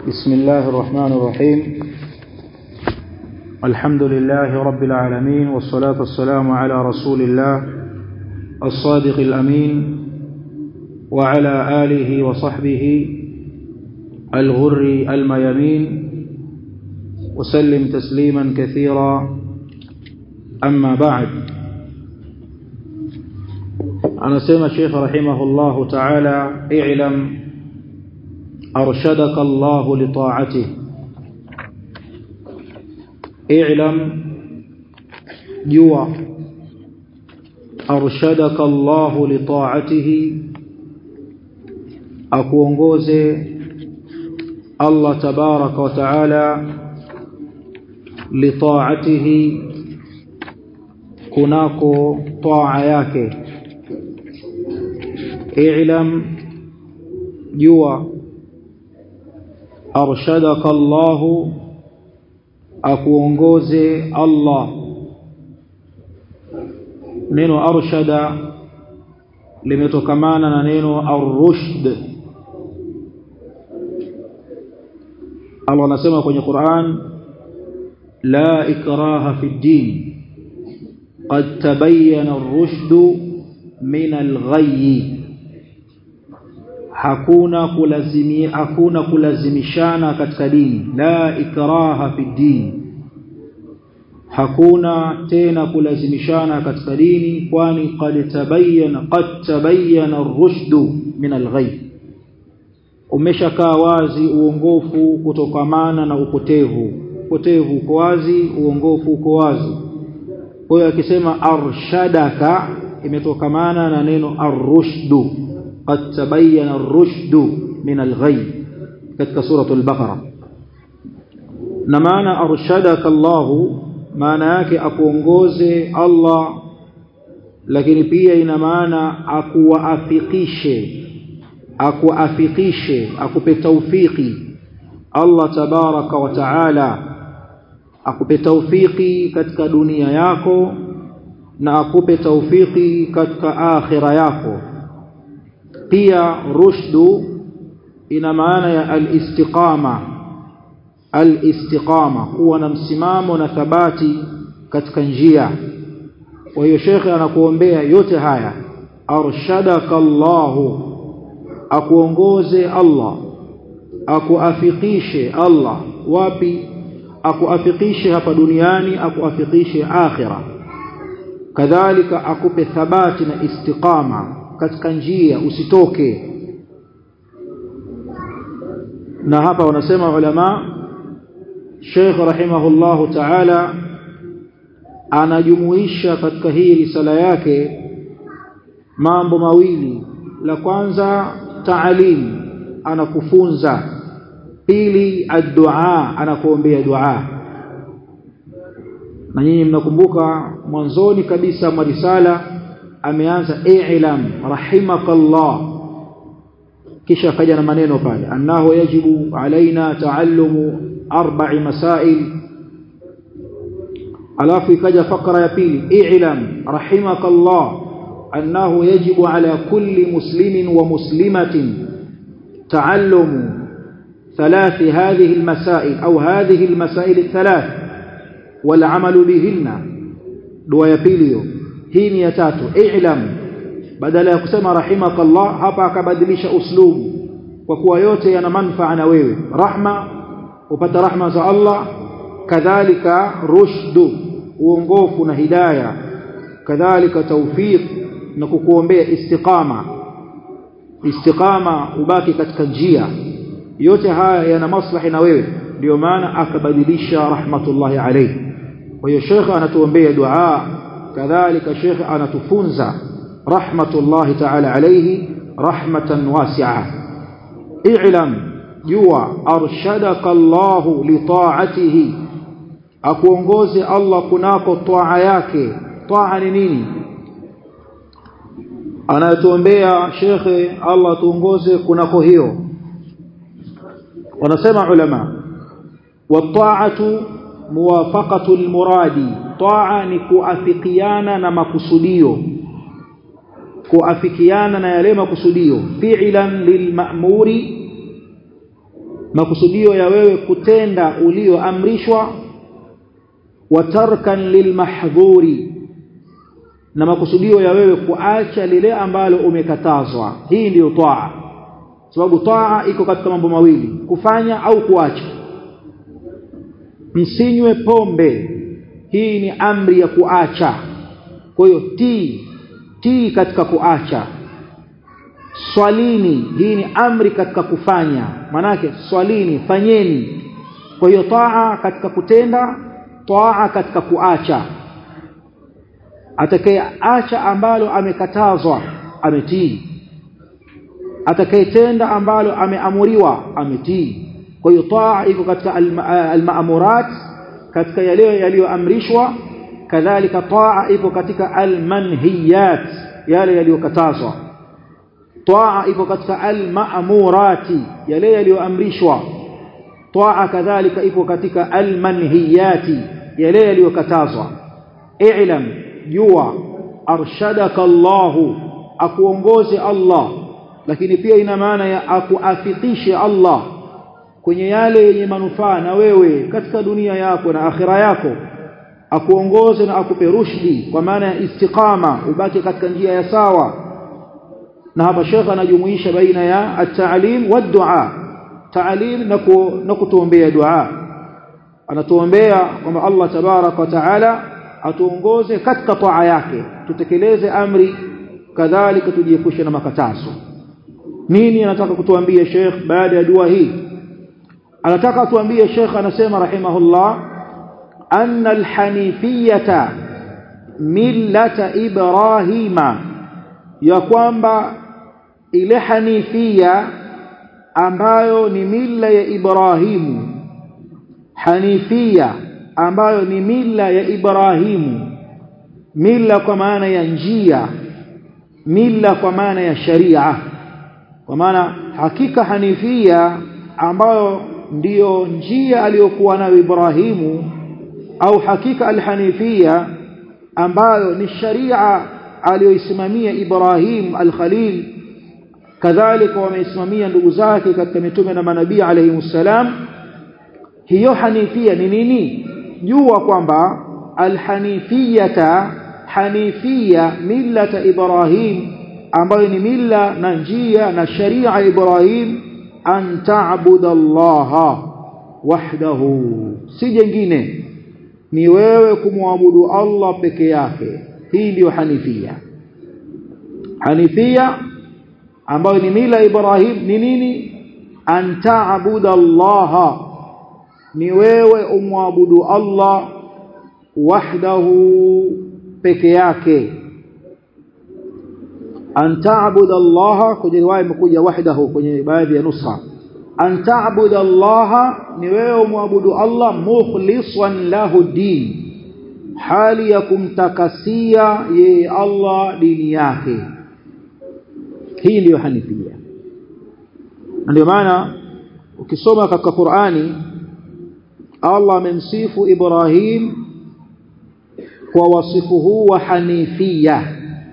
بسم الله الرحمن الرحيم الحمد لله رب العالمين والصلاة والسلام على رسول الله الصادق الأمين وعلى آله وصحبه الغر الميامين وسلم تسليما كثيرا أما بعد أنا سيما الشيخ رحمه الله تعالى اعلم أرشدك الله لطاعته اعلم جوا أرشدك الله لطاعته أكونغوزي الله تبارك وتعالى لطاعته kunako taa yake i'lam jua arshadaka Allah akuongoze Allah neno arshada limetokamana na neno ar-rushd Allah anasema kwenye Qur'an la ikraha fi din قد تبين الرشد من الغي hakuna kulazimi hakuna kulazimishana katika dini la ikraha fi din hakuna tena kulazimishana katika dini kwani qad tabayyana qad tabayyana ar-rushd min al-ghay umeshakaa wazi uongofu kutokamana na upotevu upotevu uko wazi uongofu uko wazi kwa hiyo akisema arshadaka imetokamana na neno ar-rushdu qad tabayyana ar-rushdu min al-ghay katika suratul baqara na maana arshadaka Allah maana yake akuongoze Allah lakini pia ina maana akuwaafikishe akuafikishe akupe taufiki Allah tabaraka wa taala akupe taufiki katika dunia yako na akupe taufiki katika akhira yako pia rushdu ina maana ya al-istiqama al-istiqama kuwa na msimamo na thabati katika njia kwa hiyo shekhe anakuombea yote haya arshadaka Allahu akuongoze Allah akuafikishe Allah wapi akuafikishe hapa duniani akuafikishe akhira kadhalika akupe thabati na istiqama katika njia usitoke na hapa wanasema ulama Sheikh rahimahullahu ta'ala anajumuisha katika hii risala yake mambo mawili la kwanza taalim anakufunza pili addu'a anakuombea dua na nyinyi mnakumbuka mwanzoni kabisa mwa risala ameanza i'lam rahimakallah kisha akaja na maneno pale annahu yajibu alaina taallumu arba'i masail alafu ikaja fakra ya pili i'lam rahimakallah annahu yajibu ala kulli muslimin wa muslimatin taallumu ثلاث هذه المسائل أو هذه المسائل الثلاث والعمل بهن دعاء يبيليو هي ya tatu i'lam badala ya kusema rahimakallah hapa akabadilisha uslubu kwa kuwa yote yana manufaa na wewe rahma upata rahma za Allah kadhalika rushdu uongofu na hidayah kadhalika tawfiq na kukuombea istiqama istiqama ubaki katika njia yote haya yana maslahi na wewe ndio maana akabadilisha rahmatullahi alayhi kwa hiyo shekhe anatuombea dua kadhalika shekhe anatufunza rahmatullahi ta'ala alayhi rahmatan wasi'a i'lam jua arshadaka Allah li ta'atihi akuongoze Allah kunako taa yake taa ni nini anatuombea shekhe Allah tuongoze kunako hiyo wanasema ulama wata'atu muwafaqatu almuradi ta'a ni kuafikiana na makusudio kuafikiana na yale makusudio fi'lan lilma'muri makusudio ya wewe kutenda ulioamrishwa wa tarkan lilmahdhuri na makusudio ya wewe kuacha lile ambalo umekatazwa hii ndiyo taa sababu taa iko katika mambo mawili kufanya au kuacha msinywe pombe hii ni amri ya kuacha kwa hiyo tii tii katika kuacha swalini hii ni amri katika kufanya manake swalini fanyeni kwa hiyo taa katika kutenda taa katika kuacha atakayeacha ambalo amekatazwa ametii atakayetenda ambalo ameamuriwa ametii kwa hiyo taa iko katika almaamurat katika yale yaliyoamrishwa kadhalika taa ipo katika almanhiyat yale yaliyokatazwa taa ipo katika almaamurati yale yaliyoamrishwa taa kadhalika ipo katika almanhiyati yale yaliyokatazwa i'lam jua arshadaka Allahu akuongoze Allah lakini pia ina maana ya akuafikishe Allah kwenye yale yenye manufaa na wewe katika dunia yako na akhira yako akuongoze na akupe rushdi kwa maana ya istiqama ubaki katika njia ya sawa na hapa shekha anajumuisha baina ya at-ta'lim wa dua ta'lim na kutuombea dua anatuombea kwamba Allah tabarak wa taala atuongoze katika taa yake tutekeleze amri kadhalika tujiepushe na makatazo nini anataka kutuambia Sheikh baada ya dua hii anataka atuambie Sheikh anasema rahimahullah anna alhanifiyata millata ibrahima ya kwamba ile hanifia ambayo ni mila ya Ibrahimu hanifia ambayo ni mila ya Ibrahimu mila kwa maana ya njia mila kwa maana ya sharia kwa maana hakika hanifia ambayo ndiyo njia aliyokuwa nayo Ibrahimu au hakika alhanifia ambayo ni sharia aliyoisimamia Ibrahim al-Khalil kadhalika wameisimamia ndugu zake katika mitume na manabii alayhi salam hiyo hanifia ni nini jua kwamba alhanifiyata hanifia millata Ibrahim ambayo ni milla na njia na sharia Ibrahim an ta'budu Allah wahdahu si jengine ni wewe kumwabudu Allah peke yake hii ndiyo hanifia hanifia ambayo ni mila Ibrahim ni nini an ta'budu Allah ni wewe umwabudu Allah wahdahu peke yake an ta'budu Allah kwenye riwaya imekuja wahdahu kwenye baadhi ya nusha an ta'budu Allah ni wewe umwabudu Allah mukhlishan lahu din hali ya kumtakasia yeye Allah dini yake hii ndiyo hanifia ndio maana ukisoma katika Qur'ani Allah amemsifu Ibrahim kwa wasifu huu wa hanifia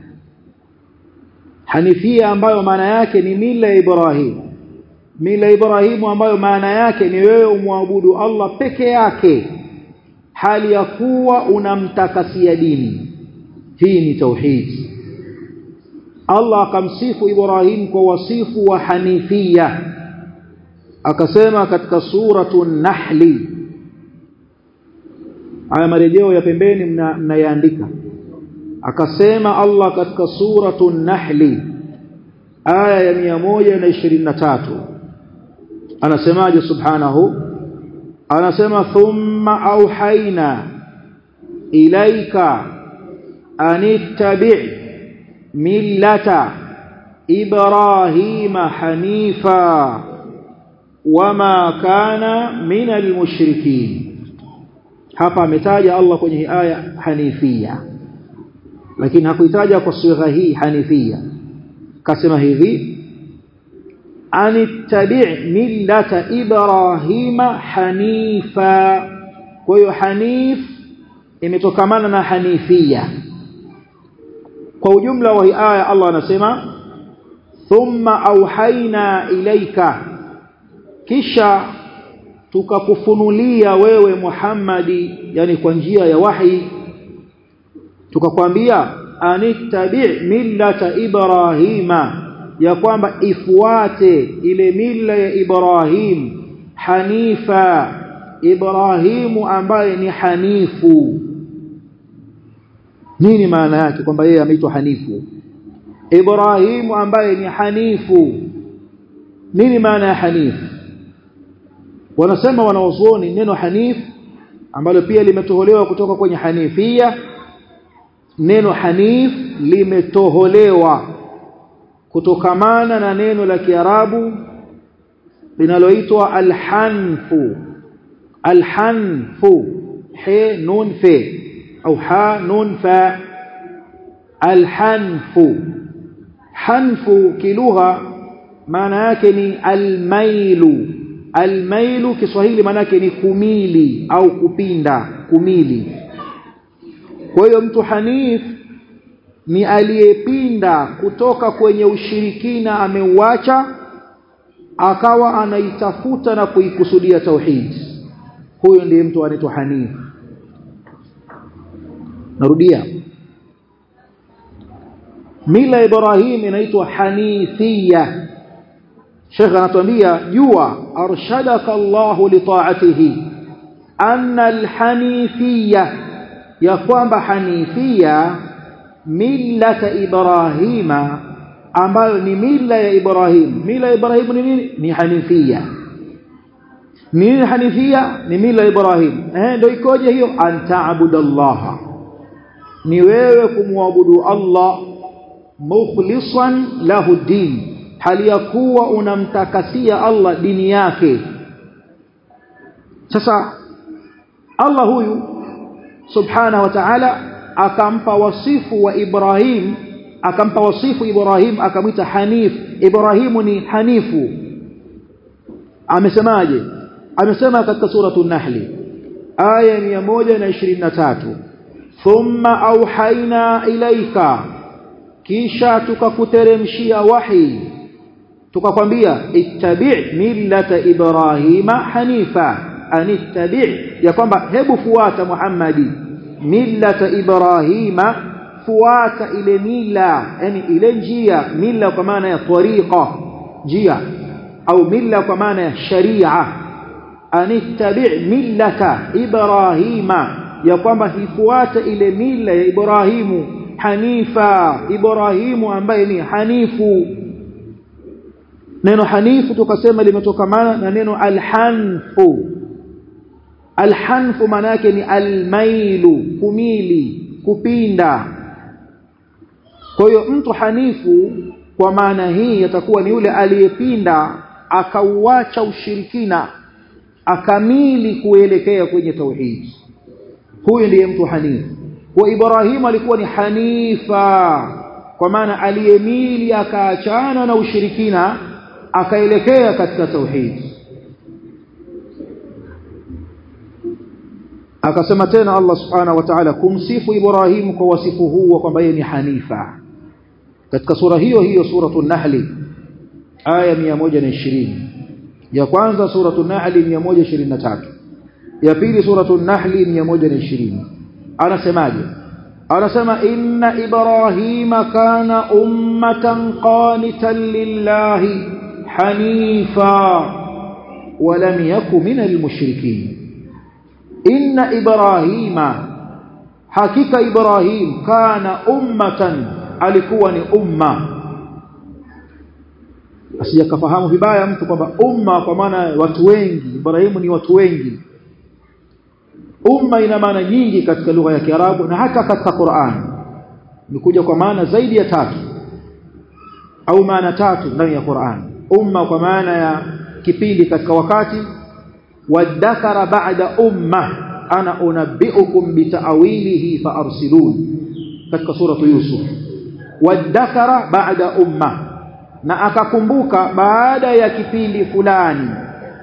hanifia ambayo maana yake ni mila ya Ibrahim mila Ibrahimu ambayo maana yake ni wewe umwabudu Allah peke yake hali ya kuwa unamtakasia dini hii ni tauhid Allah akamsifu Ibrahim kwa wasifu wa hanifia akasema katika suratu nahli haya marejeo ya pembeni mnayaandika akasema Allah katika suratu nahli aya ya 123 anasemaje subhanahu anasema thumma auhaina ilaika anittabi' millata ibrahima hanifa wama kana minal mushrikin hapa ametaja Allah kwenye hii aya hanifia lakini hakuitaja kwa sigha hii hanifia kasema hivi anittabi' millata ibrahima hanifa kwa hiyo hanif imetokamana na hanifia kwa ujumla wa hii aya Allah anasema thumma auhaina ilaika kisha tukakufunulia wewe Muhammadi yani kwa njia ya wahi tukakwambia anittabi millata ibrahima ya kwamba ifuate ile mila ya Ibrahim hanifa Ibrahimu ambaye ni hanifu nini maana yake kwamba yeye ameitwa hanifu Ibrahimu ambaye ni hanifu nini maana ya hanifu wanasema wanaozuoni neno hanif ambalo pia limetoholewa kutoka kwenye hanifia neno hanif limetoholewa kutokamana na neno la Kiarabu linaloitwa alhanfu alhanfu he nun fe au ha nun fa alhanfu hanfu kilugha maana yake ni almailu almailu Kiswahili maana yake ni kumili au kupinda kumili kwa hiyo mtu hanif ni aliyepinda kutoka kwenye ushirikina ameuacha akawa anaitafuta na kuikusudia tauhid huyo ndiye mtu anaitwa hanif narudia mila Ibrahim inaitwa hanifia Sheikh anatuambia jua arshadaka Allahu li ta'atihi anna alhanifiyya ya kwamba hanifia millata Ibrahima ambayo ni mila ya Ibrahim mila ya Ibrahim ni nini ni hanifia nini hanifia ni mila ya Ibrahim eh ndio ikoje hiyo antaabudallaha ni wewe kumwabudu Allah mukhlishan lahu din hali ya kuwa unamtakasia Allah dini yake sasa Allah huyu subhanahu wa ta'ala akampa wasifu wa Ibrahim akampa wasifu Ibrahim akamwita Hanif Ibrahimu ni hanifu amesemaje amesema katika suratul Nahl aya 123 thumma auhaina ilaika kisha tukakuteremshia wahi tukakwambia ittabi' millata ibrahima hanifa anittabi' ya kwamba hebu fuata Muhammadi millata ibrahima fuata ile mila yani ile njia mila kwa maana ya tariqa njia au mila kwa maana ya sharia anittabi' millata ibrahima ya kwamba hifuata ile mila ya Ibrahimu hanifa Ibrahimu ambaye ni hanifu neno hanifu tukasema limetokamana na neno alhanfu alhanfu maana yake ni almailu kumili kupinda kwa hiyo mtu hanifu kwa maana hii atakuwa ni yule aliyepinda akauacha ushirikina akamili kuelekea kwenye tauhidi huyu ndiye mtu hanifu kwa Ibrahim alikuwa ni hanifa kwa maana aliyemili akaachana na ushirikina akaelekea katika tauhid akasema tena Allah subhanahu wa ta'ala kumsifu Ibrahim kwa wasifu huu kwamba yeye ni hanifa katika sura hiyo hiyo suratul nahl aya 120 ya kwanza suratul nahl 123 ya pili suratul nahl 120 anasemaje anasema inna ibrahima kana ummatan qanitan lillahi hanifa wa lam yaku minal mushrikin inna ibrahima hakika ibrahim kana ummatan alikuwa ni umma asijakafahamu vibaya mtu kwamba umma kwa maana watu wengi ibrahimu ni watu wengi umma ina maana nyingi katika lugha ya Kiarabu na hata katika Qur'an imekuja kwa maana zaidi ya tatu au maana tatu ndani ya Qur'an umma kwa maana ya kipindi katika wakati wadhakara ba'da umma ana unabbiukum bita'wilihi faarsilun katika suratu Yusuf wadhakara ba'da umma na akakumbuka baada ya kipindi fulani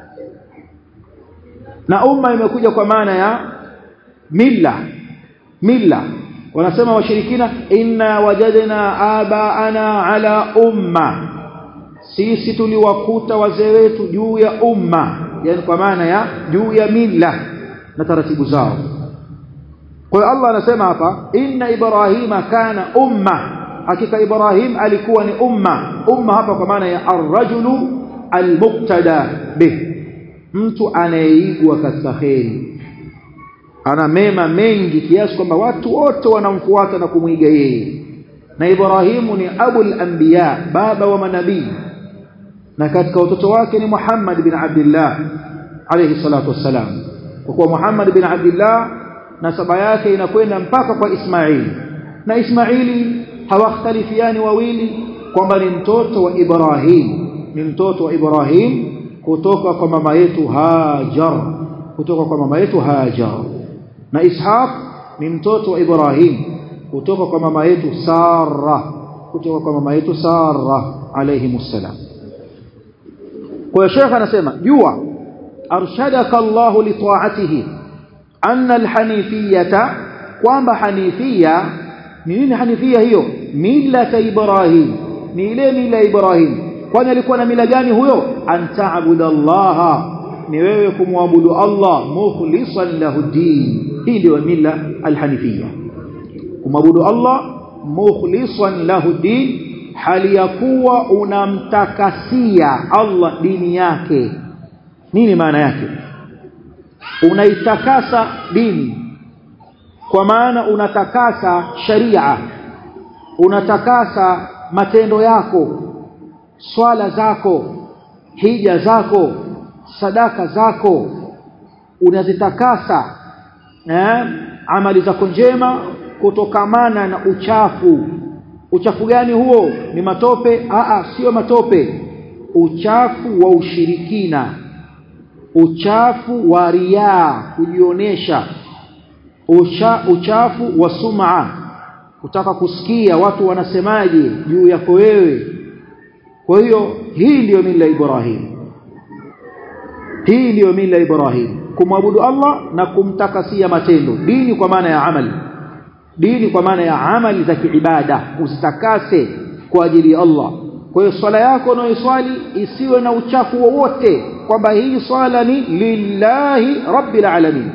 na umma imekuja kwa maana ya milla milla wanasema washirikina inna wajadna abaana ala umma sisi tuliwakuta wazee wetu juu ya umma yani kwa maana ya juu ya mila na taratibu zao kwa hiyo Allah anasema hapa inna ibrahima kana umma hakika ibrahim alikuwa ni umma umma hapa kwa maana ya arrajulu almuqtada bih mtu anayeigwa katika kheri ana mema mengi kiasi kwamba watu wote wanamfuata na kumwiga yeye na Ibrahimu ni abul anbiya baba wa manabii na katika watoto wake ni Muhammad bin Abdullah alayhi salatu wassalam kwa kuwa Muhammad bin Abdullah nasaba yake inakwenda mpaka kwa Ismaili na Ismaili hawakhtalifiani wawili kwamba ni mtoto wa Ibrahim ni mtoto wa Ibrahim kutoka kwa mama yetu Hajar kutoka kwa mama yetu Hajar na Ishaq ni mtoto wa Ibrahim kutoka kwa mama yetu Sara kutoka kwa mama yetu Sara alayhi msalam kwa Sheikh anasema jua arshadaka Allah li ta'atihi anna alhanifiyata kwamba hanifia ni nini hanifia hiyo mila Ibrahim ni ile mila Ibrahim kwani alikuwa na mila gani huyo antaabudallaha ni wewe kumwabudu Allah mukhlishan lahu din hii ndio mila alhanifia kumwabudu Allah mukhlishan lahu din hali ya kuwa unamtakasia Allah dini yake nini maana yake unaitakasa dini kwa maana unatakasa sharia unatakasa matendo yako swala zako hija zako sadaka zako unazitakasa eh amali zako njema kutokamana na uchafu uchafu gani huo ni matope a sio matope uchafu wa ushirikina uchafu wa riaa kujionesha Ucha, uchafu wa sum'a kutaka kusikia watu wanasemaje juu yako wewe kwa hiyo hii ndiyo mila Ibrahim hii ndiyo mila Ibrahim kumwabudu Allah na kumtakasia matendo dini kwa maana ya amali dini kwa maana ya amali za kiibada usitakase kwa ajili ya Allah kwa hiyo swala yako unayoswali isiwe na uchafu wowote kwamba hii swala ni lillahi rabbil alamin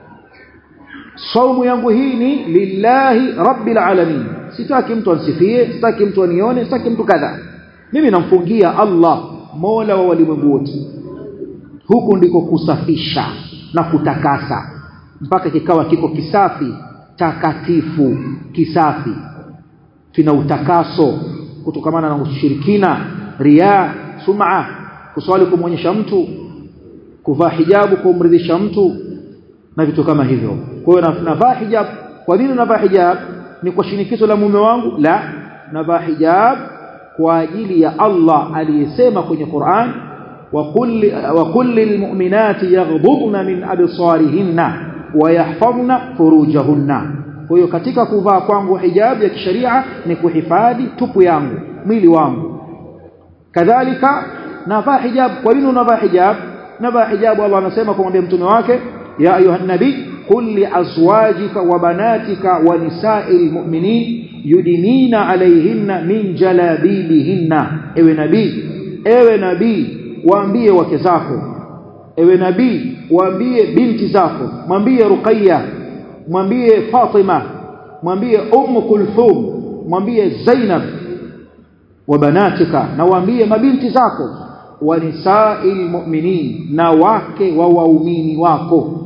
saumu yangu hii ni lillahi rabbil alamin sitaki mtu ansifie sitaki mtu anione sitaki mtu kadha mimi namfungia Allah mola wa walimwengu wote huku ndiko kusafisha na kutakasa mpaka kikawa kiko kisafi takatifu kisafi kina utakaso kutokamana na ushirikina riya sum'a kuswali kumwonyesha mtu kuvaa hijabu kumridhisha mtu na vitu kama hivyo kwa hiyo navaa hijab kwa nini navaa hijab ni kwa shinikizo la mume wangu la navaa hijab kwa ajili ya Allah aliyesema kwenye Qur'an wa kulli wa kulli almu'minati yaghdudna min absarihinna wa yahfazna furujahunna kwa hiyo katika kuvaa kwangu hijab ya kisheria ni kuhifadhi tupu yangu mwili wangu kadhalika navaa hijab kwa nini unavaa hijab navaa hijab Allah anasema kumwambia mtume wake ya ayuha nabii qul li azwajika wa banatika wa nisa'il mu'minin yudinina alayhinna min jalabibihinna ewe nabii ewe nabii waambie wake zako ewe nabii waambie binti zako mwambie ruqayya mwambie fatima mwambie ummu kulthum mwambie zainab wa banatika na waambie mabinti zako wa nisa'il mu'minin na wake wa waumini wako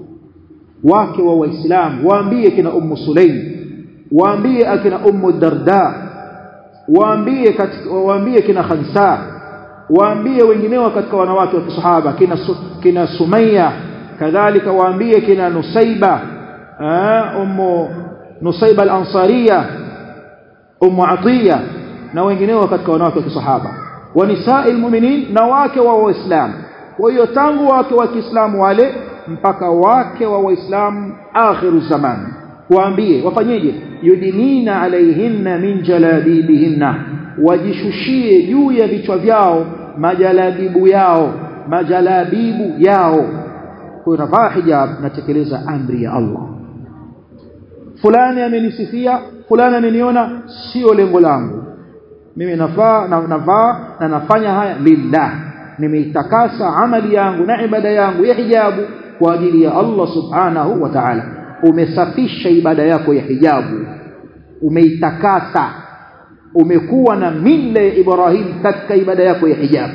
wake wa waislamu waambie kina ummu sulaim waambie akina ummu darda waambie katika waambie kina khansa waambie wengineo katika wanawake wa kisahaba kina su, kina sumayya kadhalika waambie kina nusaiba ummu nusaiba al-ansariya ummu atiya na wengineo katika wanawake wa kisahaba wa nisa'il mu'minin na wake wa waislamu kwa hiyo tangu wake wa Kiislamu wale mpaka wake wa waislamu akhiru zaman waambie wafanyeje yudinina alaihinna min jalabibihinna wajishushie juu ya vichwa vyao majalabibu yao majalabibu yao kwa navaa hijab natekeleza amri ya Allah fulani amenisifia fulani ameniona sio lengo langu mimi nafaa na navaa na nafanya haya lillah nimeitakasa amali yangu na ibada yangu ya hijabu kwa ajili ya Allah subhanahu wa ta'ala umesafisha ibada yako ya hijabu umeitakasa umekuwa na mila ya Ibrahim katika ibada yako ya hijabu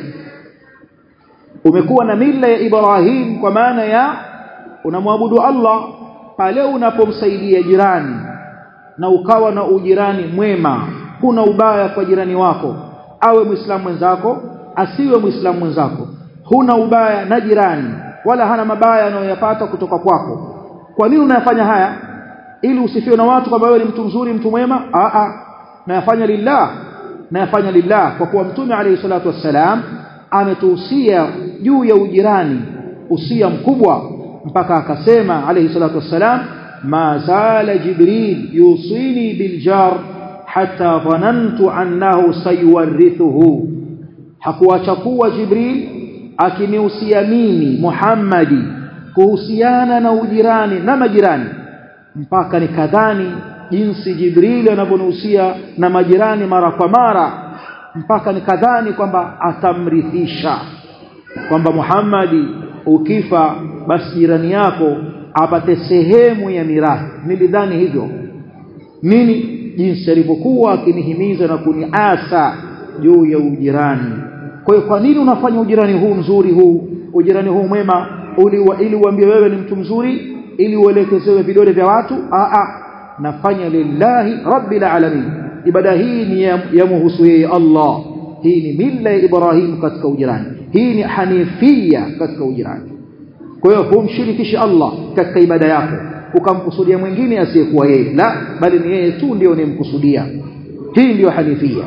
umekuwa na mila ya Ibrahim kwa maana ya unamwabudu Allah pale unapomsaidia jirani na ukawa na ujirani mwema kuna ubaya kwa jirani wako awe muislamu mwenzako asiwe muislamu mwenzako huna ubaya na jirani wala hana mabaya anayoyapata kutoka kwako kwa nini unayafanya haya ili usifiwe na watu kwamba wewe ni mtu mzuri mtu mwema a a nayafanya lillah nayafanya lillah kwa kuwa mtume alayhi salatu wassalam ametuhusia juu ya ujirani usia mkubwa mpaka akasema alayhi salatu wassalam ma zala jibril yusini biljar hatta dhanantu annahu sayuwarithuhu hakuacha kuwa jibril akinihusia mimi muhammadi kuhusiana na ujirani na majirani mpaka nikadhani jinsi jibril anavyonihusia na majirani mara kwa mara mpaka nikadhani kwamba atamrithisha kwamba Muhammadi ukifa basi jirani yako apate sehemu ya mirathi nilidhani hivyo nini jinsi alivyokuwa akinihimiza na kuniasa juu ya ujirani kwa hiyo kwa nini unafanya ujirani huu mzuri huu ujirani huu mwema ili uambie wewe ni mtu mzuri ili uelekezewe vidole vya watu a a nafanya lillahi rabbil alamin ibada hii ni ya, ya muhusu yeye Allah hii ni mila ya Ibrahim katika ujirani hii ni hanifia katika ujirani kwa hiyo humshirikishi Allah katika ibada yako ukamkusudia mwingine asiyekuwa yeye la bali ni yeye tu ndio unemkusudia hii ndiyo hanifia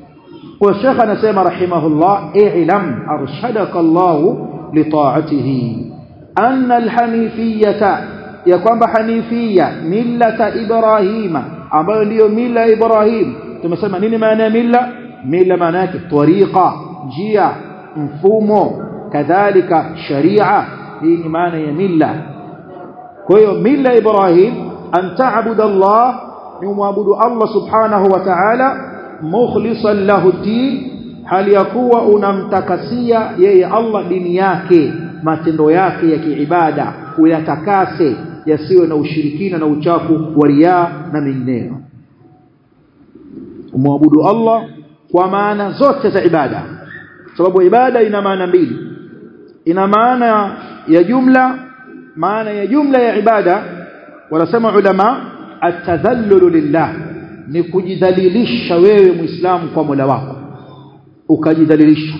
kwa Sheikh anasema rahimahullah i'lam arshadaka Allah li ta'atihi anna alhanifiyata ya kwamba hanifia millata ibrahima ambayo ndiyo mila ya Ibrahim tumesema nini maana ya mila mila maana yake tariqa njia mfumo kadhalika sharia hii ni maana ya mila kwa hiyo mila ya Ibrahim an ta'budu Allah ni muabudu Allah subhanahu wa ta'ala mukhlishan lahu din hali ya kuwa unamtakasia yeye Allah dini yake matendo yake ya kiibada uyatakase yasiwe na ushirikina na uchafu wa riaa na mengineyo umwabudu Allah kwa maana zote za ibada sababu ibada ina maana mbili ina maana ya jumla maana ya jumla ya ibada wanasema ulama atadhallulu lillah ni kujidhalilisha wewe muislamu kwa Mola wako ukajidhalilisha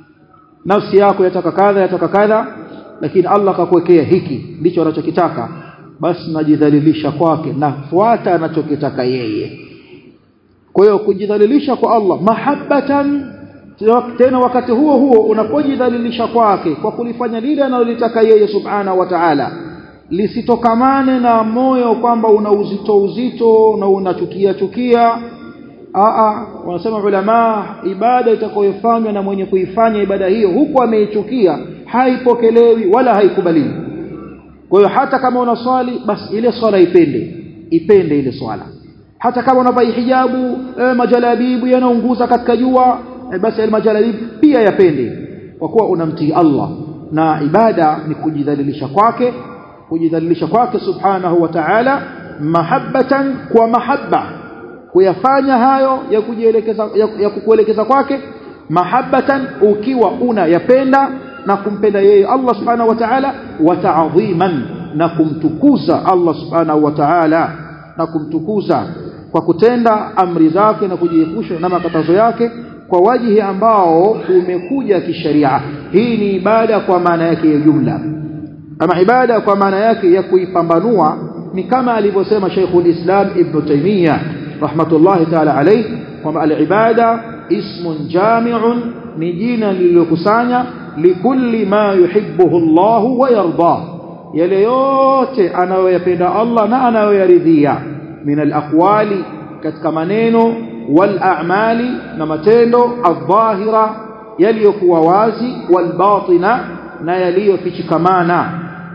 nafsi yako yataka kadha yataka kadha lakini Allah akakuwekea hiki ndicho anachokitaka basi najidhalilisha kwake nafuata anachokitaka yeye kwa hiyo kujidhalilisha kwa Allah mahabbatan tena wakati huo huo unapojidhalilisha kwake kwa kulifanya lile analolitaka yeye subhana wa ta'ala lisitokamane na moyo kwamba una uzito uzito na unachukia chukia aa wanasema ulama ibada itakayofanywa na mwenye kuifanya ibada hiyo huku ameichukia haipokelewi wala haikubaliwi kwa hiyo hata kama unaswali basi ile swala ipende ipende ile swala hata kama unavaa hijabu eh, majalabibu yanaunguza katika jua eh, basi ile majalabibu pia yapende kwa kuwa unamtii Allah na ibada ni kujidhalilisha kwake kujidhalilisha kwake subhanahu wa ta'ala mahabbatan kwa mahabba kuyafanya hayo ya kujielekeza ya, ya kukuelekeza kwake mahabbatan ukiwa unayapenda na kumpenda yeye Allah subhanahu wa ta'ala wa ta'dhiman na kumtukuza Allah subhanahu wa ta'ala na kumtukuza kwa kutenda amri zake na kujiepusha na makatazo yake kwa wajihi ambao umekuja kisheria hii ni ibada kwa maana yake ya jumla ama ibada kwa maana yake ya kuipambanua ni kama alivyosema Sheikhul Islam Ibn Taymiyyah rahmatullahi ta'ala alayhi kwamba al-ibada ismun jami'un ni jina lililokusanya likulli ma yuhibbuhu Allah wa yarda yale yote anayoyapenda Allah na anayoyaridhia min al-aqwali katika maneno wal a'mali na matendo adh-dhahira yaliyokuwa wazi wal batina na yaliyofichikamana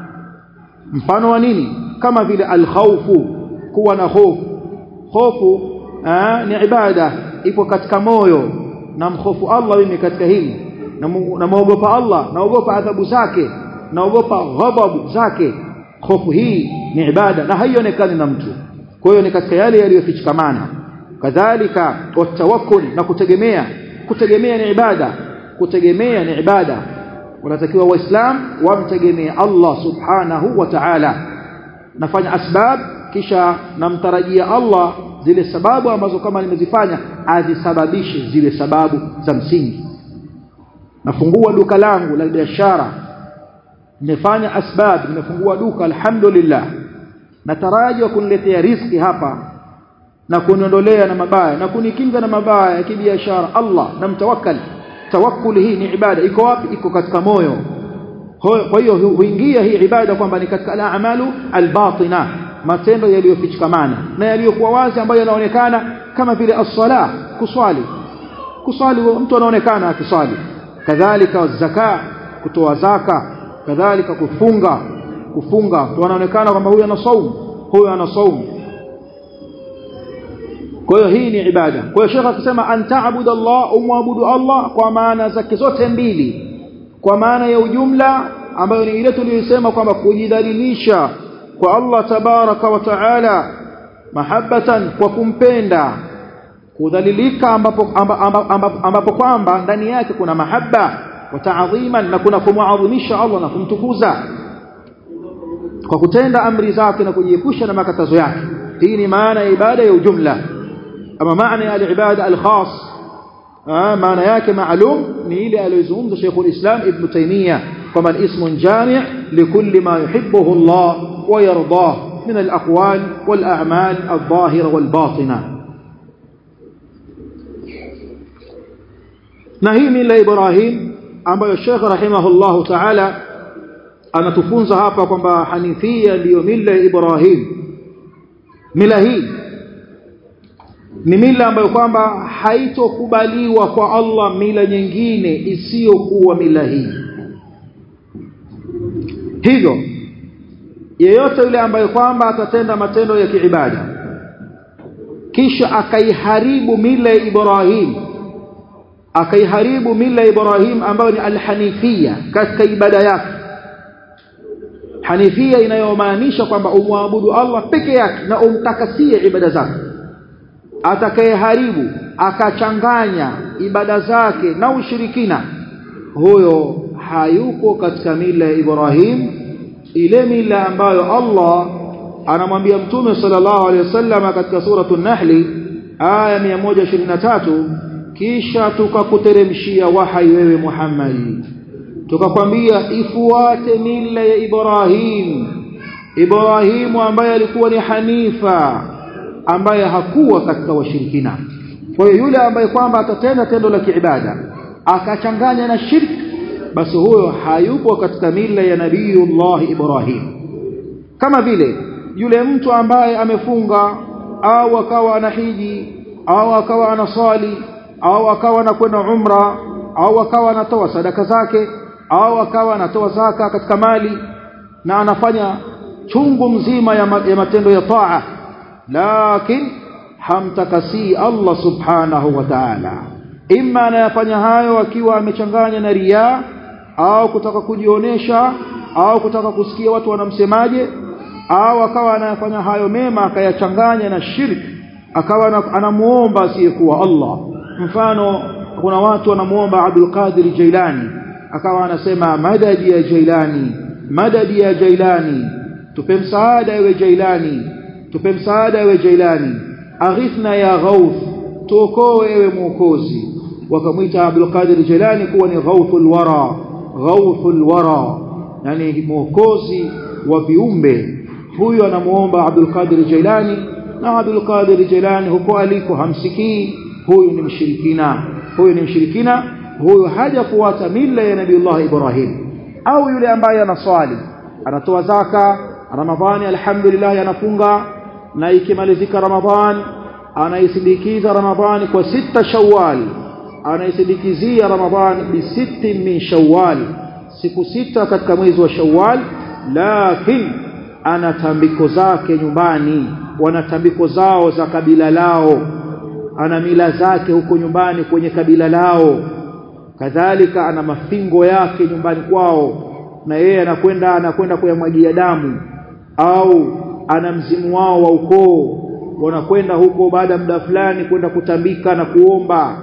mfano wa nini kama vile al-khawfu kuwa na hofu hofu ni ibada ipo katika moyo na mhofu Allah mimi katika hili na muogopa Allah naogopa adhabu zake naogopa ghadhabu zake hofu hii ni ibada na haionekani na mtu kwa hiyo ni katika yale yaliyofichikamana kadhalika watawakkul na kutegemea kutegemea ni ibada kutegemea ni ibada wanatakiwa waislam wamtegemee Allah subhanahu wa ta'ala nafanya asbab kisha namtarajia Allah zile sababu ambazo kama nimezifanya azisababishe zile sababu za msingi nafungua duka langu la biashara nimefanya asbab nimefungua duka alhamdulillah nataraji kuniletea riziki hapa na kuniondolea na mabaya na kunikinga na mabaya ya kibiashara Allah na mtawakkal tawakkul hii ni ibada iko wapi iko katika moyo kwa hiyo huingia hii ibada kwamba ni katika al-a'malu al-batina matendo yaliyofichikamana na yaliyokuwa wazi ambayo yanaonekana kama vile as-sala kuswali kuswali mtu anaonekana akiswali kadhalika zaka kutoa zaka kadhalika kufunga kufunga mtu anaonekana kwamba huyu ana saumu huyu ana saumu kwa hiyo hii ni ibada kwa hiyo shekha akisema antaabudu Allah umwabudu Allah kwa maana zake zote mbili kwa maana ya ujumla ambayo ni ile tuliyosema kwamba kujidhalilisha kwa Allah tabaraka wa taala mahabbatan kwa kumpenda kudhalilika ambapo ambapo, ambapo kwamba ndani yake kuna mahaba wa ta'dhiman na kuna kumuadhimisha Allah na kumtukuza kwa kutenda amri zake na kujiepusha na makatazo yake hii ni maana ya ibada ya ujumla ama maana ya al-ibada al-khas maana yake maalum ni ile aliyozungumza Sheikh al-Islam Ibn Taymiyyah kama ismun jami' likulli ma yuhibbuhu Allah wa yardah min al-aqwal wal-a'mal adh-dhahira wal-batina na hii mila Ibrahim ambayo Sheikh rahimahullahu ta'ala anatufunza hapa kwamba hanifia ndiyo mila ya Ibrahim mila hii ni mila ambayo kwamba haitokubaliwa kwa Allah mila nyingine isiyokuwa mila hii hivyo yeyote yule ambaye kwamba atatenda matendo ya kiibada kisha akaiharibu mila ya Ibrahim akaiharibu mila ya Ibrahim ambayo ni alhanifia katika ibada yake hanifia inayomaanisha kwamba umwabudu Allah peke yake na umtakasie ibada zake atakayeharibu akachanganya ibada zake na ushirikina huyo hayupo katika mila ya Ibrahim ile mila ambayo Allah anamwambia mtume sallallahu alaihi wasallam katika suratul nahli aya 123 kisha tukakuteremshia wahai wewe Muhammad tukakwambia ifuate mila ya Ibrahim Ibrahimu ambaye alikuwa ni hanifa ambaye hakuwa katika washirikina kwa hiyo yule ambaye kwamba atatenda tendo la kiibada akachanganya na shirki basi huyo hayupo katika mila ya nabiiullah Ibrahim kama vile yule mtu ambaye amefunga au akawa anahiji au akawa anaswali au akawa anakwenda umra au akawa anatoa sadaka zake au akawa anatoa zaka katika mali na anafanya chungu mzima ya, ma, ya matendo ya taa lakin hamtakasi Allah subhanahu wa ta'ala imma anayafanya hayo akiwa amechanganya na riya au kutaka kujionesha au kutaka kusikia watu wanamsemaje au akawa anayafanya hayo mema akayachanganya na shirki akawa anamuomba asiyekuwa Allah mfano kuna watu wanamuomba Abdul Qadir Jailani akawa anasema madadi ya Jailani madadi ya Jailani tupe msaada ewe Jailani tupe msaada ewe Jailani aghithna ya Ghauth tuokoe ewe mwokozi wakamwita Abdul Qadir Jailani kuwa ni Ghauthul Wara Ghauthul Wara yani mwokozi wa viumbe huyu anamuomba Abdul Qadir Jailani na Abdul Qadir Jailani huko aliko hamsikii huyu ni mshirikina huyu ni mshirikina huyu hajafuata mila ya Nabiiullah Ibrahim au yule ambaye anaswali anatoa zaka Ramadhani alhamdulillah anafunga na ikimalizika Ramadhan anaisindikiza Ramadhani kwa sita Shawwal anaisindikizia Ramadhani bi sitti min Shawwal siku sita katika mwezi wa Shawwal lakini ana tambiko zake nyumbani wana tambiko zao za kabila lao ana mila zake huko nyumbani kwenye kabila lao kadhalika ana mafingo yake nyumbani kwao na yeye anakwenda anakwenda kuyamwagia damu au ana mzimu wao wa ukoo wanakwenda huko baada ya muda fulani kwenda kutambika na kuomba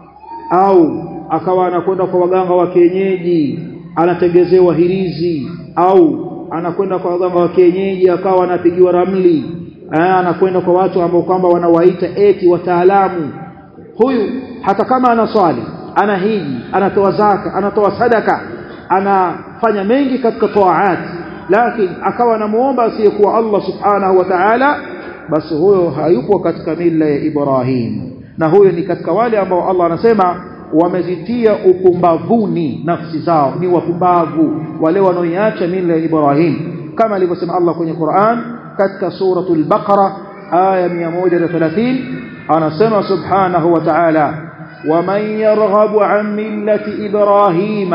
au akawa anakwenda kwa waganga wa kienyeji anatengezewa hirizi au anakwenda kwa waganga wa kienyeji akawa anapigiwa ramli anakwenda kwa watu ambao kwamba wanawaita eti wataalamu huyu hata kama anaswali ana hiji anatoa zaka anatoa sadaka anafanya mengi katika taat lakini akawa anamuomba asiyekuwa Allah subhanahu wa ta'ala basi huyo hayupo katika mila ya Ibrahim na huyo ni katika wale ambao Allah anasema wamezitia upumbavuni nafsi zao ni wapumbavu wale wanaoiacha mila ya Ibrahim kama alivyosema Allah kwenye Qur'an katika suratul Baqara aya 130 anasema subhanahu wa ta'ala ومن يرغب عن ملة إبراهيم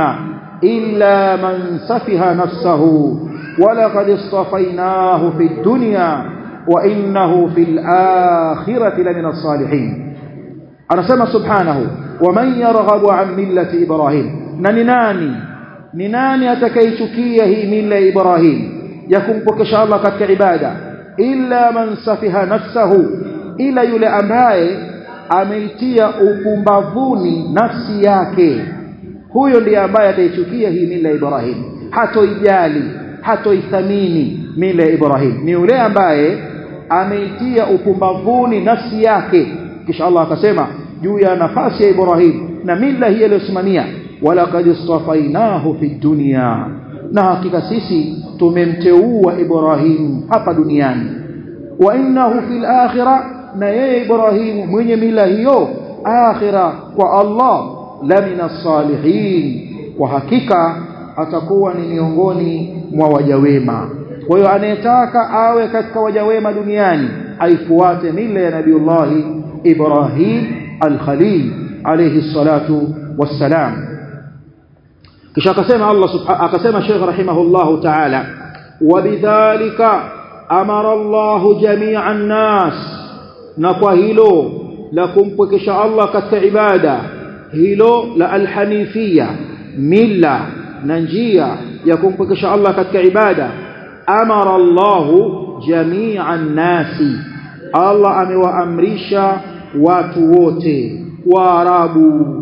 إلا من سفه نفسه ولقد اصطفيناه في الدنيا وإنه في الآخرة لمن الصالحين أنا سمى سبحانه ومن يرغب عن ملة إبراهيم نناني نناني أتكيتكيه ملة إبراهيم يكون بك شاء الله قد عبادة إلا من سفه نفسه إلا يلي أمبائي ameitia upumbavuni nafsi yake huyo ndiye ambaye ataichukia hii mila ya Ibrahim hatoijali hatoithamini mila ya Ibrahim ni yule ambaye ameitia upumbavuni nafsi yake kisha Allah akasema juu ya nafasi ya Ibrahim na mila hii aliyosimamia wala qad istafainahu fi dunya na hakika sisi tumemteua Ibrahim hapa duniani wa innahu fil akhirah na yeye Ibrahimu mwenye mila hiyo akhira kwa Allah lamina salihin kwa hakika atakuwa ni miongoni mwa waja wema kwa hiyo anayetaka awe katika waja wema duniani aifuate mila ya Nabiullah Ibrahim al-Khalil alayhi salatu wassalam kisha akasema Allah subhanahu akasema Sheikh rahimahullahu ta'ala wabidhalika amara Allah jami'an nas na kwa hilo la kumpwekesha Allah katika ibada hilo la alhanifia mila na njia ya kumpwekesha Allah katika ibada amara Allah jami'an nasi Allah amewaamrisha watu wote waarabu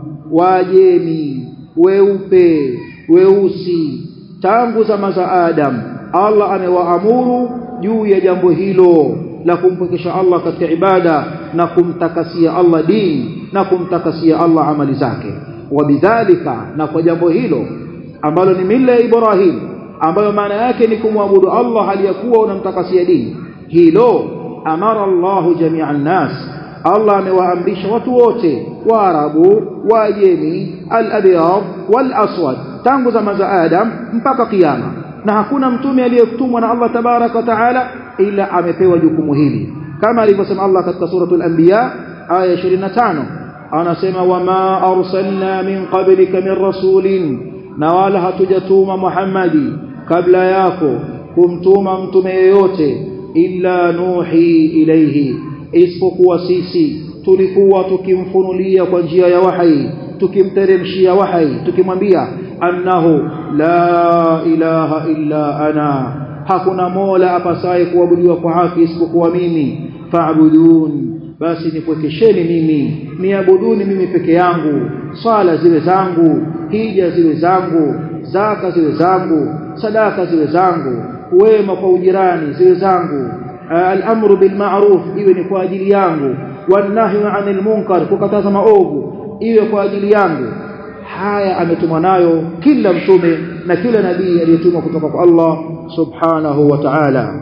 wajemi weupe weusi tangu zama za Adam Allah amewaamuru juu ya jambo hilo la kumpwekesha Allah katika ibada na kumtakasia Allah dini na kumtakasia Allah amali zake wabidhalika na kwa jambo hilo ambalo ni mila ya Ibrahim ambayo maana yake ni kumwabudu Allah aliyakuwa unamtakasia dini hilo amara Allahu jami'an nas Allah amewaamrisha watu wote waarabu wajemi al-abyad wal-aswad tangu zama za Adam mpaka kiyama na hakuna mtume aliyetumwa na Allah tabaraka wa taala ila amepewa jukumu hili kama alivyosema Allah katika suratul anbiya aya 25 anasema wama arsalna min qablika min rasulin na wala hatujatuma Muhammadi kabla yako kumtuma mtume yeyote illa nuhi ilayhi isipokuwa sisi tulikuwa tukimfunulia kwa njia ya wahi tukimteremshia wahi tukimwambia annahu la ilaha illa ana hakuna mola apasaye kuabudiwa kwa haki isipokuwa mimi fa'budun basi nipwekesheni mimi niabuduni mimi peke yangu swala ziwe zangu hija ziwe zangu zaka ziwe zangu sadaka ziwe zangu wema kwa ujirani ziwe zangu al-amru bil ma'ruf iwe ni kwa ajili yangu wanahyu 'anil munkar kukataza maovu iwe kwa ajili yangu haya ametumwa nayo kila mtume na kila nabii aliyetumwa kutoka kwa Allah subhanahu wa ta'ala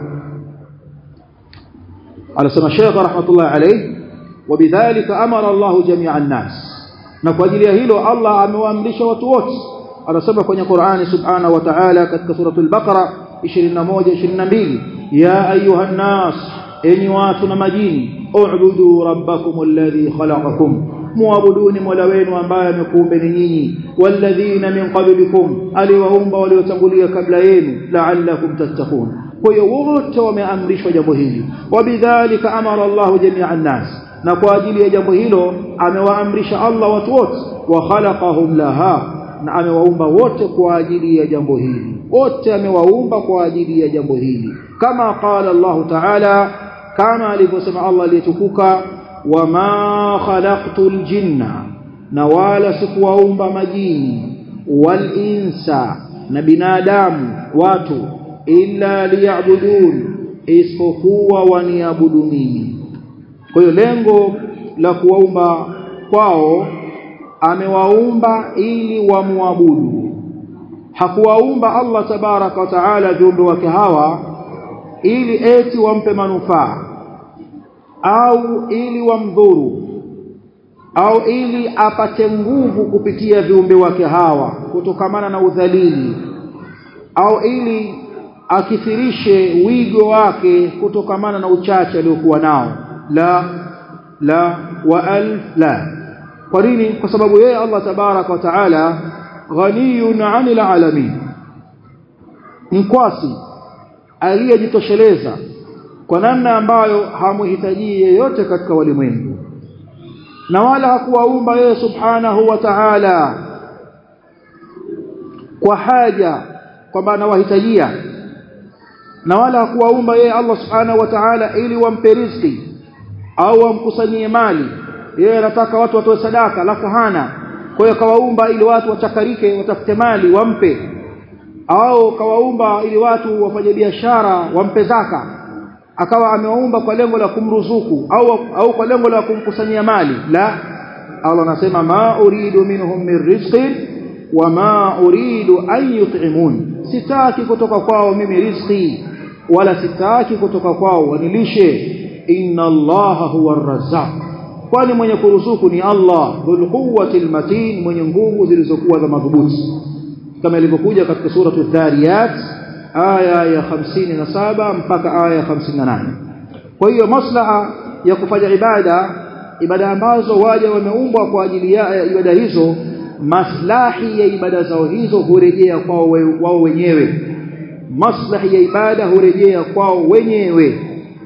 anasema Sheikh rahmatullah alayhi wabidhalika amara Allah jami'a an-nas na kwa ajili ya hilo Allah amewaamrisha watu wote anasema kwenye Qur'ani subhanahu wa ta'ala katika suratul Baqara 21 22 ya ayuha an-nas enyi watu na majini u'budu rabbakum alladhi khalaqakum muabuduni mola wenu ambaye amekuumbeni nyinyi walladhina min qablikum aliwaumba waliotangulia kabla yenu la'allakum tattaqun kwa hiyo wote wameamrishwa jambo hili wabidhalika amara Allah jami'an nas na kwa ajili ya jambo hilo amewaamrisha Allah watu wote wa khalaqahum laha na amewaumba wote kwa ajili ya jambo hili wote amewaumba kwa ajili ya jambo hili kama qala Allah ta'ala kama alivyosema Allah aliyetukuka wama khalaqtul jinna na wala sikuwaumba majini wal insa na binadamu watu illa liya'budun isipokuwa waniabudu mimi kwa hiyo lengo la kuwaumba kwao amewaumba ili wamwabudu hakuwaumba Allah tabaraka wa taala viumbe wake hawa ili eti wampe manufaa au ili wamdhuru au ili apate nguvu kupitia viumbe wake hawa kutokamana na udhalili au ili akithirishe wigo wake kutokamana na uchache aliokuwa nao la la wa alf la kwa nini kwa sababu yeye Allah tabaraka wa taala ghaniyun 'anil alamin mkwasi aliyejitosheleza kwa namna ambayo hamuhitaji yeyote katika walimwengu na wala hakuwaumba yeye subhanahu wa ta'ala kwa haja kwamba anawahitajia na wala hakuwaumba yeye Allah subhanahu wa ta'ala ili wampe riziki au wamkusanyie mali yeye anataka watu watoe sadaka alafu hana kwa hiyo kawaumba ili watu wachakarike watafute mali wampe au kawaumba ili watu wafanye biashara wampe zaka akawa amewaumba kwa lengo la kumruzuku au au kwa lengo la kumkusanyia mali la Allah anasema ma uridu minhum min rizqin wa ma uridu an yut'imun sitaki kutoka kwao mimi riziki wala sitaki kutoka kwao wanilishe inna allaha huwa arrazzaq kwani mwenye kuruzuku ni Allah dhul quwwati almatin mwenye nguvu zilizokuwa za madhubuti kama ilivyokuja katika sura adh-dhariyat aya ya 57 mpaka aya ya 58 kwa hiyo maslaha ya kufanya ibada ibada ambazo waja wameumbwa kwa ajili ya ibada hizo maslahi ya ibada zao hizo hurejea kwao wao wenyewe maslahi ya ibada hurejea kwao wenyewe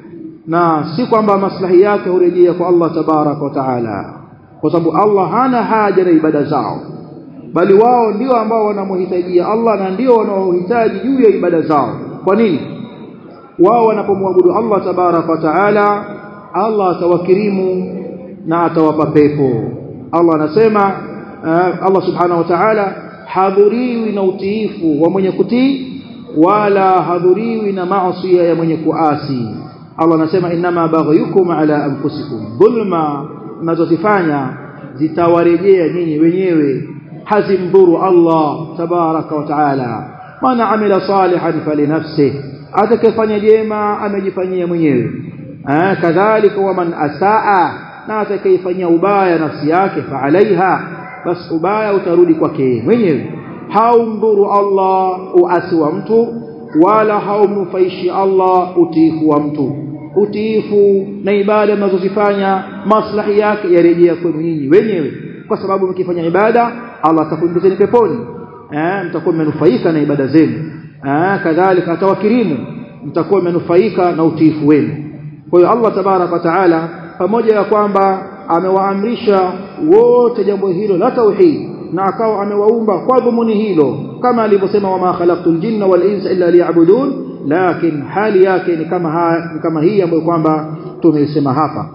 na si kwamba maslahi yake hurejea kwa Allah tabarak wa taala kwa sababu Allah hana haja na ibada zao bali wao ndio ambao wanamhitajia Allah na ndio wanaohitaji juu ya ibada zao kwa nini wao wanapomwabudu Allah tabarak wa taala Allah atawakirimu na atawapa pepo Allah anasema uh, Allah subhanahu wa ta'ala hadhuriwi na utiifu wa mwenye kutii wala hadhuriwi na maasi ya mwenye kuasi Allah anasema inama baghyukum ala anfusikum dhulma mnazozifanya zitawarejea nyinyi wenyewe hazimdhuru Allah tabaraka wa taala man amila salihan falinafsihi atakayefanya jema amejifanyia mwenyewe eh kadhalika waman asaa na atakayefanyia ubaya nafsi yake fa alaiha bas ubaya utarudi kwake mwenyewe haumdhuru Allah uasi wa mtu wala haumnufaishi Allah utiifu wa mtu utiifu na ibada mnazozifanya maslahi yake yarejea kwenu nyinyi wenyewe kwa sababu mkifanya ibada Allah atakuingizeni peponi eh mtakuwa mmenufaika na ibada zenu eh kadhalika atawakirimu mtakuwa mmenufaika na utiifu wenu kwa hiyo Allah tabarak wa taala pamoja na kwamba amewaamrisha wote jambo hilo la tauhid na akawa amewaumba kwa dhumuni hilo kama alivyosema wama khalaqtul jinna wal insa illa liya'budun lakin hali yake ni kama ha, ni kama hii ambayo kwamba tumeisema hapa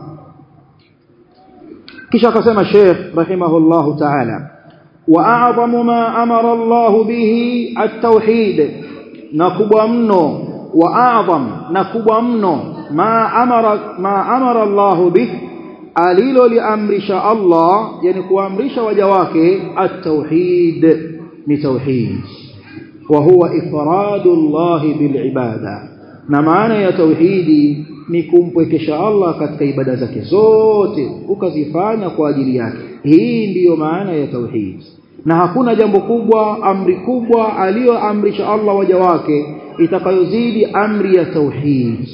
kisha akasema Sheikh rahimahullahu ta'ala wa a'zamu ma amara Allah bihi at-tauhid na kubwa mno wa a'zam na kubwa mno ma amara ma amara Allah bihi aliloliamrisha Allah yani kuamrisha waja wake at-tauhid ni tauhid wa huwa ifradu Allah bil ibada na maana ya tauhidi ni kumpwekesha Allah katika ibada zake zote ukazifanya kwa ajili yake hii ndiyo maana ya tauhid na hakuna jambo kubwa amri kubwa aliyoamrisha Allah waja wake itakayozidi amri ya tauhid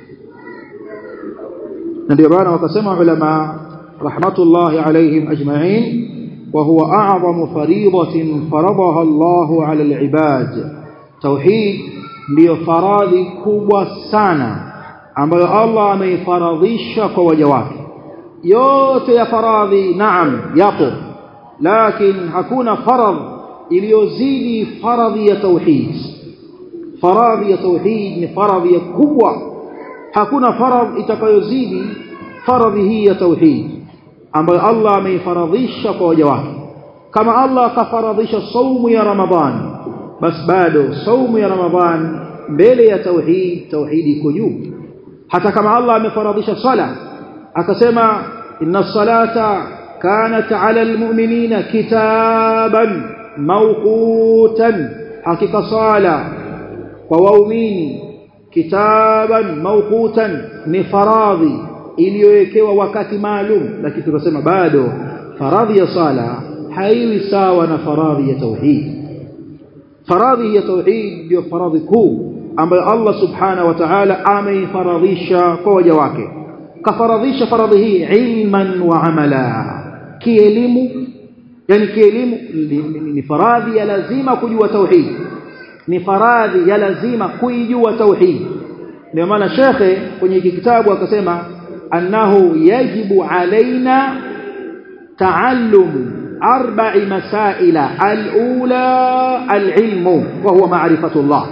na ndio maana wakasema ulama rahmatullahi alayhim ajma'in wa huwa a'zamu fariidatin faradaha Allah 'ala al-ibad tauhid ndiyo faradhi kubwa sana ambayo Allah ameifaradhisha kwa waja wake yote ya faradhi naam yapo lakini hakuna faradh iliyozidi faradhi ya tauhid faradhi ya tauhid ni faradhi ya kubwa hakuna faradh itakayozidi faradhi hii ya tauhid ambayo Allah ameifaradhisha kwa waja wake kama Allah akafaradhisha saumu ya Ramadhani basi bado saumu ya Ramadhani mbele ya tauhid tauhid iko juu hata kama Allah amefaradhisha sala akasema inna salata kanat ala almu'minina kitaban mawqutan hakika sala kwa waumini kitaban mawqutan ni faradhi iliyowekewa wakati maalum lakini tunasema bado faradhi ya sala haiwi sawa na faradhi ya tauhid faradhi ya tauhid ndio faradhi kuu ambayo Allah subhanahu wa ta'ala ameifaradhisha kwa waja wake kafaradhisha faradhi hii ilman wa amala kielimu yani kielimu ni faradhi ya lazima kujua tauhid ni faradhi ya lazima kuijua tauhid ndio maana shekhe kwenye kitabu akasema annahu yajibu alaina taallumu arba'i masaila al-ula al-ilmu wa huwa ma'rifatu Allah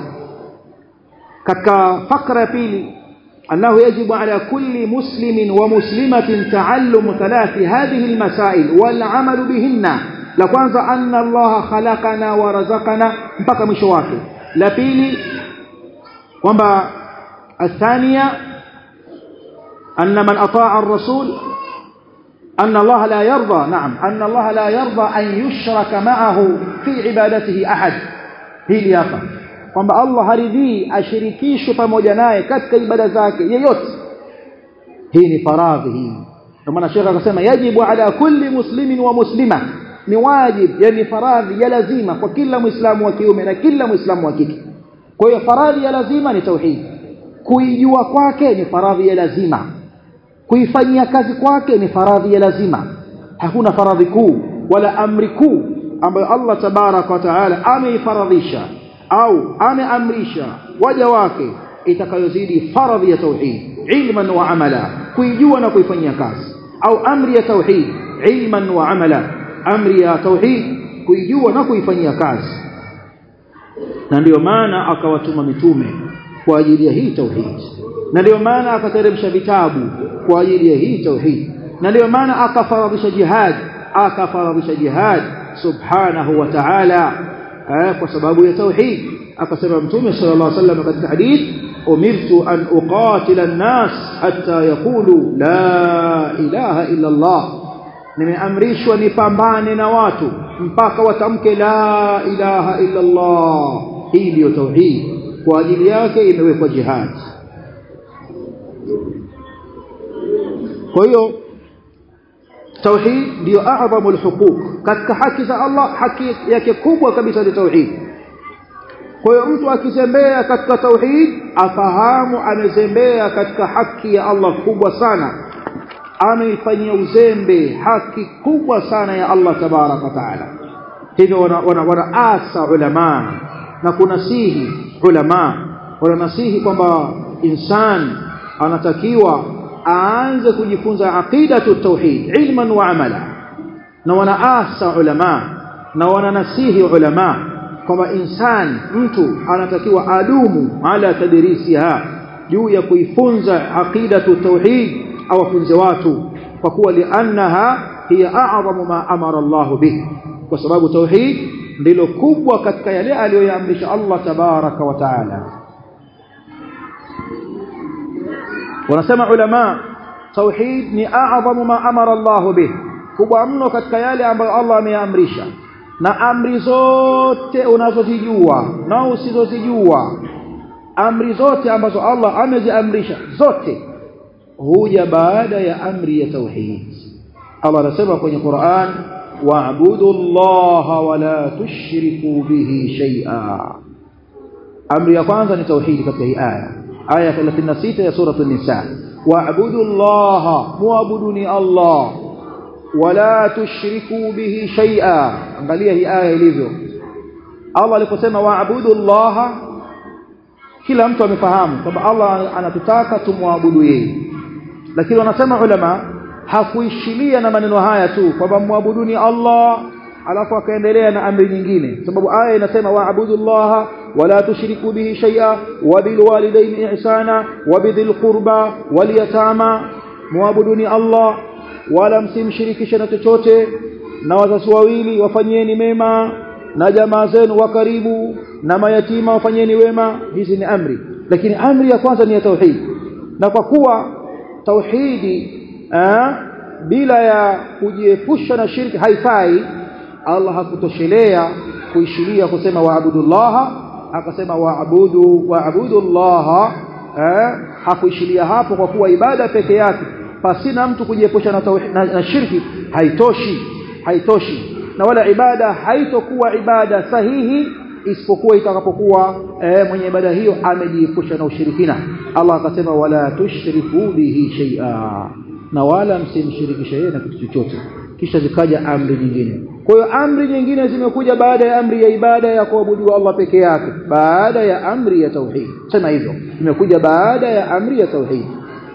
katika fakra ya pili أنه يجب على كل مسلم ومسلمة تعلم ثلاث هذه المسائل والعمل بهن لكwanza أن الله خلقنا ورزقنا mpaka mwisho wake la pili kwamba الثانية أن من أطاع الرسول أن الله لا يرضى نعم أن الله لا يرضى أن يشرك معه في عبادته أحد هي hapa kwamba Allah haridhii ashirikishwe pamoja naye katika ibada zake yeyote hii ni faradhi hii ndio maana shekha akasema yajibu ala kulli muslimin wa muslima ni wajib yani faradhi ya lazima kwa kila muislamu wa kiume na kila muislamu wa kike kwa hiyo faradhi ya lazima ni tauhid kuijua kwake ni faradhi ya lazima kuifanyia kazi kwake ni faradhi ya lazima hakuna faradhi kuu wala amri kuu ambayo Allah tabaraka wa taala ameifaradhisha au ameamrisha waja wake itakayozidi faradhi ya tauhid ilman wa amala kuijua na kuifanyia kazi au amri ya tauhid ilman wa amala amri ya tauhid kuijua na kuifanyia kazi na ndio maana akawatuma mitume kwa ajili ya hii tauhid na ndio maana akateremsha vitabu kwa ajili ya hii tauhid na ndio maana akafaradhisha jihad akafaradhisha jihad subhanahu wa ta'ala kwa sababu ya tauhid akasema mtume sallallahu alaihi wasallam katika hadith umirtu an uqatila an-nas hatta yaqulu la ilaha illa Allah nimeamrishwa nipambane na watu mpaka watamke la ilaha illa Allah hii ndio tauhid kwa ajili yake imewekwa jihad kwa hiyo tauhid ndio a'zamu al-huquq katika haki za Allah haki yake kubwa kabisa ni tauhid kwa hiyo mtu akizembea katika tauhid afahamu amezembea katika haki ya Allah kubwa sana ameifanyia uzembe haki kubwa sana ya Allah tabaraka taala hivyo wana, wana asa ulama na kunasihi ulama wananasihi kwamba insan anatakiwa aanze kujifunza aqidatu tauhid ilman wa amala na wanaasa ulama na wananasihi ulama kwamba insan mtu anatakiwa adumu ala tadrisiha juu ya kuifunza aqidatu tauhid awafunze watu kwa kuwa liannaha hiya a'zamu ma amara Allah bih kwa sababu tauhid ndilo kubwa katika yale aliyoyaamrisha Allah tabaraka wa taala wanasema ulama tauhid ni a'zamu ma amara Allah bih kubwa mno katika yale ambayo Allah ameamrisha na amri zote unazozijua na usizozijua amri zote ambazo Allah ameziamrisha zote huja baada ya amri ya tauhid Allah anasema kwenye Qur'an wa'budu Allah wa la tushriku bihi shay'a amri ya kwanza ni tauhid katika hii aya aya 36 ya sura an-nisa wa'budu Allah mu'buduni Allah wala tushriku bihi shay'a angalia hii aya ilivyo Allah aliposema wa'budu Allah kila mtu amefahamu kwamba Allah anatutaka tumwabudu yeye lakini wanasema ulama hakuishilia na maneno haya tu kwamba muabuduni Allah alafu akaendelea na amri nyingine sababu aya inasema waabudullaha wala tushriku bihi shay'a wa bil walidayni ihsana wa bidhil qurba wal yatama muabuduni Allah wala msimshirikishe na chochote na wazazi wawili wafanyeni mema na jamaa zenu wa karibu na mayatima wafanyeni wema hizi ni amri lakini amri ya kwanza ni ya tauhid na kwa kuwa tauhidi eh, bila ya kujiepusha na shirki haifai Allah hakutoshelea kuishiria kusema waabudullaha akasema waabudu waabudullaha eh, hakuishiria hapo kwa kuwa ibada peke yake pasina mtu kujiepusha na, na, na shirki haitoshi haitoshi na wala ibada haitokuwa ibada sahihi isipokuwa itakapokuwa e, mwenye ibada hiyo amejiepusha na ushirikina Allah akasema wala tushriku bihi shay'a na wala msimshirikishe yeye na kitu chochote kisha zikaja amri nyingine kwa hiyo amri nyingine zimekuja baada ya amri ya ibada ya kuabudu Allah peke yake baada ya amri ya tauhid sema hivyo imekuja baada ya amri ya tauhid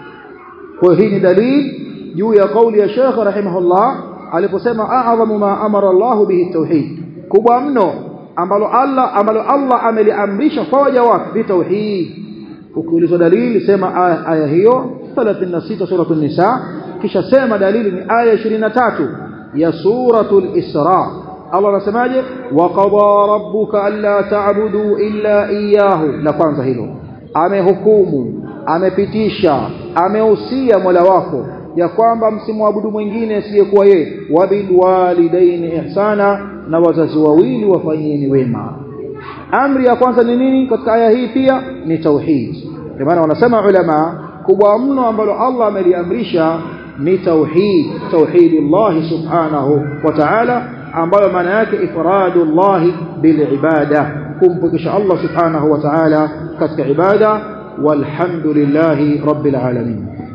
kwa hii ni dalili juu ya kauli ya Sheikh rahimahullah aliposema a'zamu ma amara Allah bihi tauhid kubwa mno ambalo Allah ambalo Allah ameliamrisha kwa waja wake bi tauhid ukiulizwa dalili sema aya, aya hiyo 36 suratul nisa kisha sema dalili ni aya 23 ya suratul isra Allah anasemaje wa qada rabbuka alla ta'budu illa iyyahu la kwanza hilo amehukumu amepitisha amehusia Mola wako ya kwamba msimwabudu mwingine asiyekuwa yeye wabil walidaini ihsana na wazazi wawili wafanyeni wema amri ya kwanza ni nini katika aya hii pia ni tauhid kwa maana wanasema ulama kubwa mno ambalo Allah ameliamrisha ni tauhid tauhidullah subhanahu wa ta'ala ambayo maana yake ifradullah bil ibada kumpokesha Allah subhanahu wa ta'ala katika ibada walhamdulillahi rabbil alamin